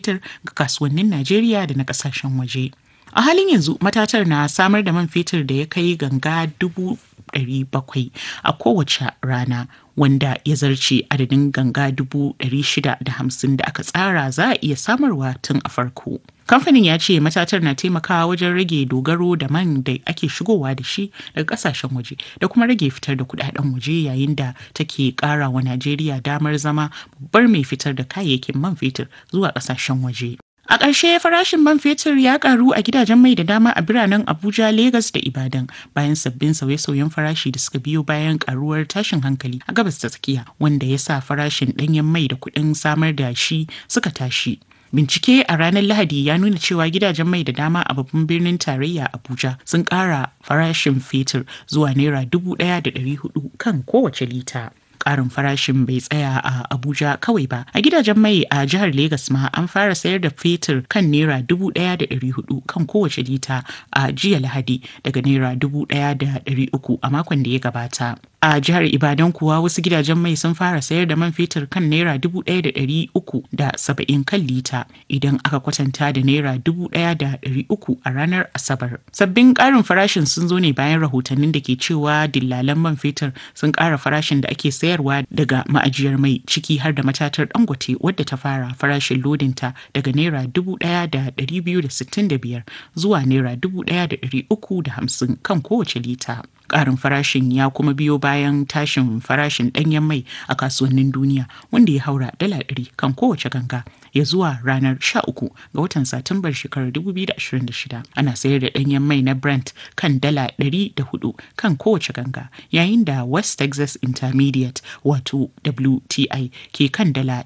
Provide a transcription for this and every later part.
fetur ga kasuwannin Najeriya da na ƙasashen waje. A halin yanzu matatar na samar da man fetur da ya kai ganga dubu ɗari bakwai a kowace rana wanda ya zarce adadin ganga dubu ɗari shida da hamsin da aka tsara za a iya samarwa tun a farko. Kamfanin ya ce matatar na taimakawa wajen rage dogaro da man da ake shigowa da shi daga kasashen waje da kuma rage fitar da kudaden waje yayin da take kara wa Najeriya damar zama babbar mai fitar da kayayyakin man fetur zuwa kasashen waje. A ƙarshe farashin man fetur ya ƙaru a gidajen mai da dama a biranen Abuja, Legas da Ibadan bayan sabbin sauye-sauyen farashi da suka biyo bayan ƙaruwar tashin hankali a gabas ta tsakiya wanda ya sa farashin ɗanyen mai da kuɗin samar da shi suka tashi. Bincike a ranar Lahadi ya nuna cewa gidajen mai da dama a babban birnin tarayya Abuja sun ƙara farashin fetur zuwa naira dubu ɗaya da ɗari hudu kan kowace lita. karin farashin bai tsaya a Abuja kawai ba. A gidajen mai a jihar Legas ma an fara sayar da fetur kan naira dubu ɗaya da ɗari hudu kan kowace lita a jiya Lahadi daga naira dubu ɗaya da ɗari uku a makon da ya gabata. A jihar Ibadan kuwa wasu gidajen mai sun fara sayar da man fetur kan naira dubu ɗaya da ɗari uku da saba'in kan lita idan aka kwatanta da naira dubu ɗaya da ɗari uku a ranar Asabar. Sabbin ƙarin farashin sun zo ne bayan rahotannin da ke cewa dillalan man fetur sun ƙara farashin da ake sayarwa daga ma'ajiyar mai ciki har da matatar Dangote wadda ta fara farashin lodinta daga naira dubu ɗaya da ɗari biyu da sittin da biyar zuwa naira dubu ɗaya da ɗari uku da hamsin kan kowace lita. Ƙarin farashin ya kuma biyo bayan tashin farashin ɗanyen mai a kasuwannin duniya wanda ya haura dala ɗari kan kowace ganga ya zuwa ranar 13 ga watan Satumbar shekarar 2026. Ana sayar da ɗanyen mai na Brent kan dala 104 kan kowace ganga yayin da West Texas Intermediate wato WTI ke kan dala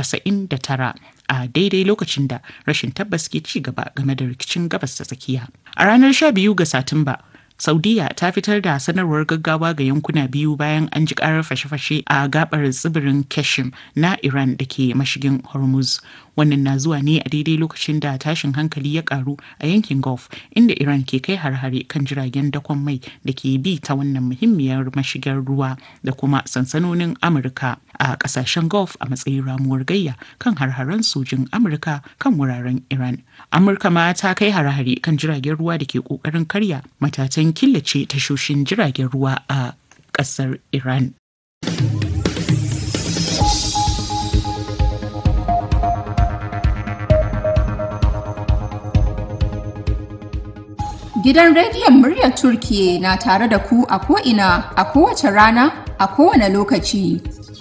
99 a daidai lokacin da rashin tabbas ke ci gaba game da rikicin gabas ta tsakiya. A ranar 12 ga Satumba, Saudiya ta fitar da sanarwar gaggawa ga yankuna biyu bayan an ji karar fashe-fashe a gabar tsibirin Keshim na Iran da ke mashigin Hormuz. Wannan na zuwa ne a daidai lokacin da tashin hankali ya karu a yankin Gulf inda Iran ke kai har-hare kan jiragen dakon mai da ke bi ta wannan muhimmiyar mashigar ruwa da kuma sansanonin Amurka a kasashen Gulf a matsayin ramuwar gayya kan har-haren sojin Amurka kan wuraren Iran. Amurka ma ta kai har-hare kan jiragen ruwa da ke kokarin karya matatan killace tashoshin jiragen ruwa a ƙasar Iran. Gidan rediyon muryar Turkiye na tare da ku a ko'ina a kowace rana a kowane lokaci.